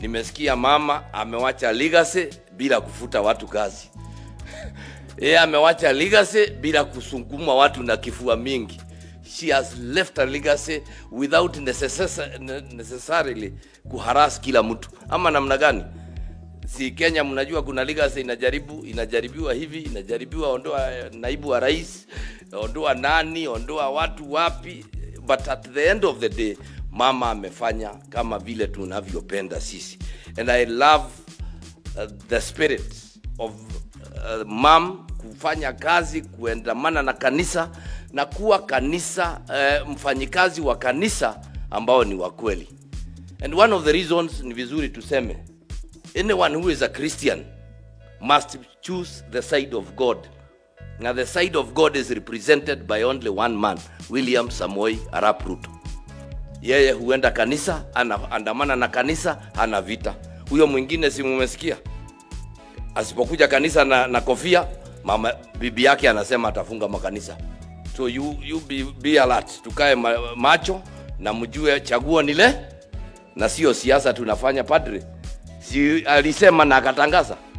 nimesikia mama amewacha legacy bila kufuta watu kazi yeye amewacha legacy bila kusunguma watu na kifua mingi she has left a legacy without necessar- ne- necessarily kuharas kila mtu ama namna gani si kenya mnajua kuna legacy inajaribu inajaribiwa hivi inajaribiwa ondoa eh, naibu wa rais ondoa nani ondoa watu wapi but at the end of the day mama amefanya kama vile tunavyopenda sisi and i love uh, the spirit of uh, mam kufanya kazi kuendamana na kanisa na kuwa kanisa uh, mfanyikazi wa kanisa ambao ni wa kweli and one of the reasons ni vizuri tuseme anyone who is a christian must choose the side of god na the side of god is represented by only one man william samoi arap ruto yeye huenda kanisa anaandamana na kanisa hana vita huyo mwingine si mumesikia asipokuja kanisa na, na kofia mama bibi yake anasema atafunga makanisa so you, you be, be alert tukae ma, macho na mjue chaguo nile na sio siasa tunafanya padre si alisema na akatangaza